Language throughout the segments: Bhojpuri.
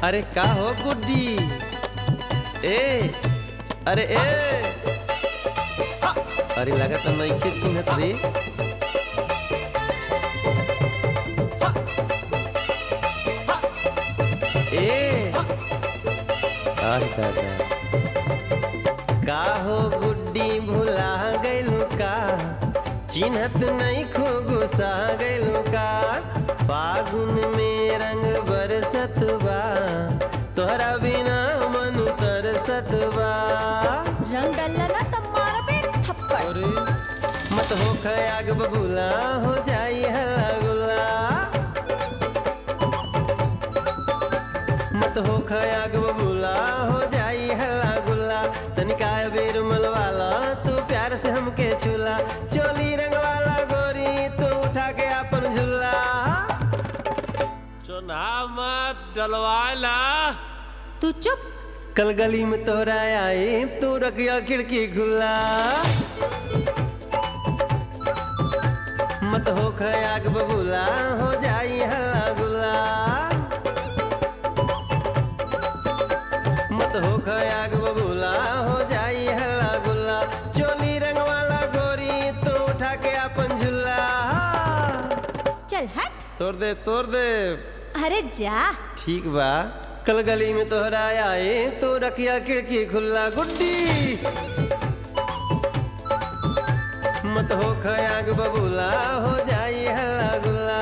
अरे का हो गुड्डी ए अरे ए अरे लगा तो नइखे चिन्हत रे ए आह दादा का हो गुड्डी भुला गइलू का चिन्हत नहीं खो गुस्सा गइलू का फागुन में रंग बरसत बा तोहरा बिना मन तरसत बा रंग डलना ना तब मारबे थप्पड़ अरे मत हो खयाग बबूला हो जाई हल्ला गुल्ला मत हो खयाग बबूला हो जाई हल्ला गुल्ला तनिका बेर मलवाला तू प्यार से हमके छूला चोली रंग वाला गोरी तू उठा के अपन झूला चुना मत डलवाला तू चुप कल गली में तोहरा आए तू रखिया खिड़की खुला मत हो खयाग बबूला हो जाई हल्ला गुल्ला मत हो खयाग बबूला हो जाई हल्ला गुल्ला चोली रंग वाला गोरी तो उठा के अपन झूला चल हट तोड़ दे तोड़ दे अरे जा ठीक बा कल गली में तोहरा आए तो रखिया खिड़की खुला गुड्डी मत हो खयाग बबूला हो जाई हल्ला गुल्ला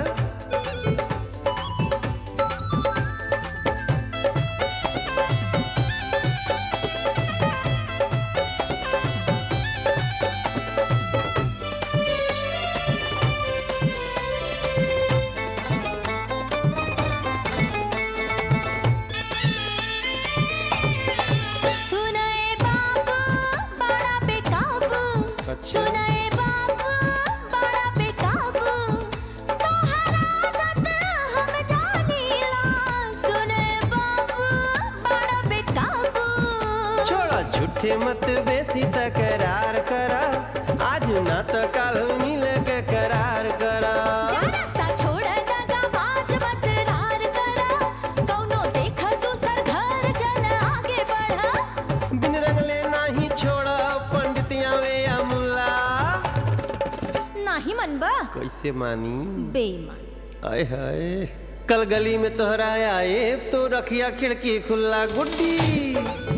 सुनाए बाबू बड़ा बेकाबू अच्छा। सुनाए बाबू बड़ा बेकाबू तोहरा आदत हम जानीला सुनाए बाबू बड़ा बेकाबू छोड़ा झूठे मत बेसी तकरार करा आज ना तो कल मिल के करार करा जा रास्ता छोड़ दगा बाज मत रार करा कौनो देख दूसर घर चल आगे बढ़ा बिन रंगले नाही छोड़ा पंडितिया वे या मुल्ला नाही मनबा कैसे मानी बेईमान आय हाय कल गली में तोहरा आए तो रखिया खिड़की खुला गुड्डी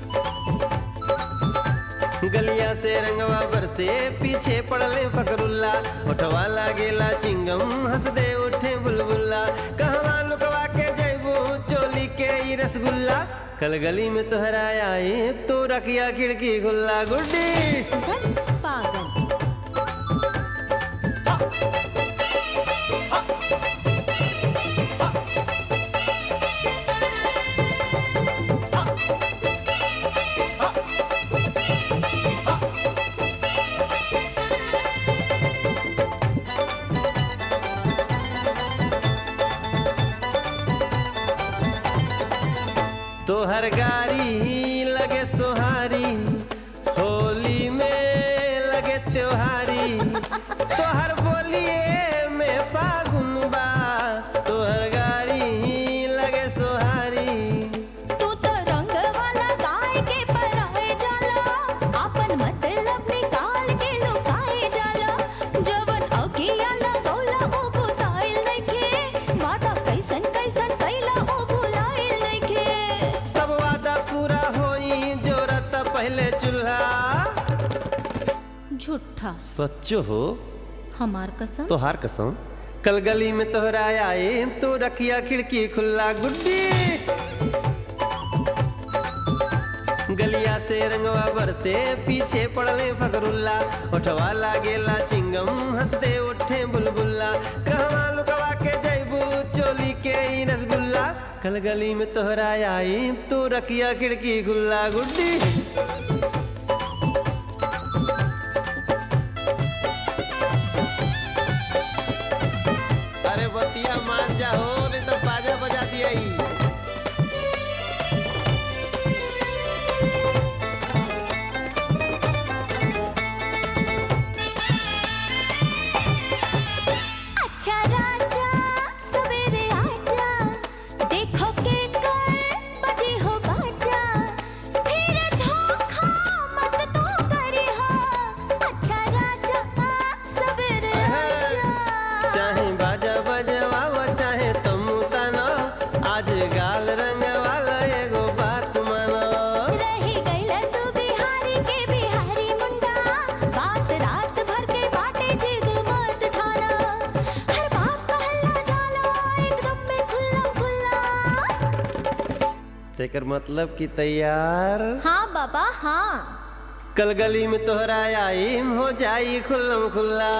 गलिया से रंगवा बरसे पीछे पड़ले फकरुल्ला उठवा लागेला चिंगम हंस दे उठे बुलबुल्ला कहवा लुकवा के जैबू चोली के ई रसगुल्ला कल गली में तोहरा आए तो रखिया खिड़की खुला गुड्डी धत पागल तोहर गाड़ी लगे सोहारी होली में लगे त्योहारी तोहर बोलिए में फागुन बा तोहर गाड़ी लगे सोहारी तू तो रंग वाला गाय के पराए जाला आपन मतलब निकाल के लुकाए जाला जवन अगिया लगौला ओ बुताइल नइखे वादा कैसन कैसन कैला ओ भुलाइल नइखे सब वादा पूरा होई जोरत पहले चूल्हा झूठा सच्चो हो हमार कसम तोहार कसम कल गली में तोहरा आए तो रखिया खिड़की खुला गुड्डी गलिया से रंगवा बरसे पीछे पड़ले फकरुल्ला उठवा लागेला चिंगम हंसते उठे बुलबुल्ला कहवा लुकवा के जैबू चोली के ई रसगुल्ला कल गली में तोहरा आई तो रखिया खिड़की खुला गुड्डी अरे बतिया मान जा हो नहीं तो बाजा बजा दिया अच्छा राजा सवेरे आजा देखो के तेकर मतलब कि तैयार हाँ बाबा हाँ कल गली में तोहरा आईम हो जाई खुल्लम खुल्ला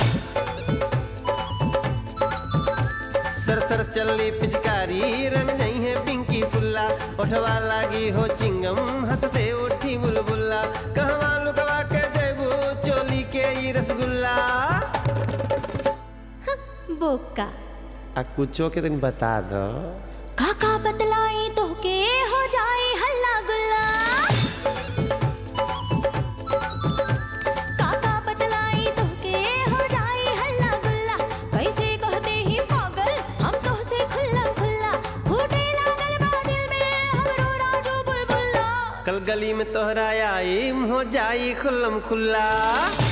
सर सर चलनी पिचकारी रंग नहीं है पिंकी फुल्ला ओठवा लागी हो चिंगम हंसते उठी बुलबुल्ला कहवा लुकवा के जेबू चोली के ई रसगुल्ला बोका आ कुछो के तनी बता दो काका बतलाई तो के हो जाए हल्ला गुल्ला काका बतलाई तो के हो जाए हल्ला गुल्ला कैसे कहते ही पागल हम तो से खुल्ला खुल्ला फूटे लागल बा दिल में हमरो राजू बुलबुल्ला कल गली में तोहरा आईम हो जाई खुल्लम खुल्ला